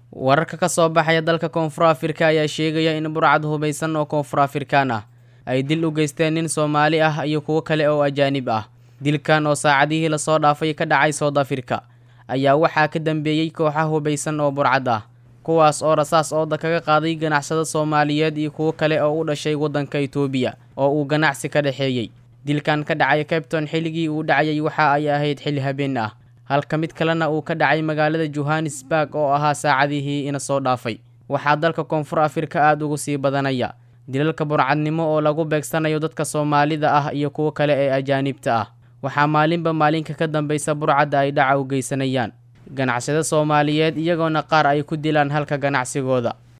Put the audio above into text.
wararka ka soo baxaya dalka koonfur afrika ayaa sheegaya in burcad hubaysan oo koonfur afrikaan ah ay dil u geysteen nin soomaali ah iyo kuwo kale oo ajaanib ah dilkan oo saacadihii lasoo dhaafay ka dhacay soud afrika ayaa waxaa ka dambeeyey kooxa hubaysan oo burcad ah kuwaas oo rasaas ooda kaga qaaday ganacsada soomaaliyeed iyo kuwo kale oo u dhashay waddanka itoobiya oo uu ganacsi ka dhexeeyey dilkan ka dhacay cabton xilligii uu dhacayay waxa ay ahayd xilli habeen ah halka mid kalena uu ka dhacay magaalada johannesburg oo ahaa saacadihii ina soo dhaafay waxaa dalka koonfur afrika aada ugu sii badanaya dilalka burcadnimo oo lagu beegsanayo dadka soomaalida ah iyo kuwo kale ee ajaanibta ah waxaa maalinba maalinka ka dambaysa burcadda ay dhaca u geysanayaan ganacsada soomaaliyeed iyagoona qaar ay ku dilaan halka ganacsigooda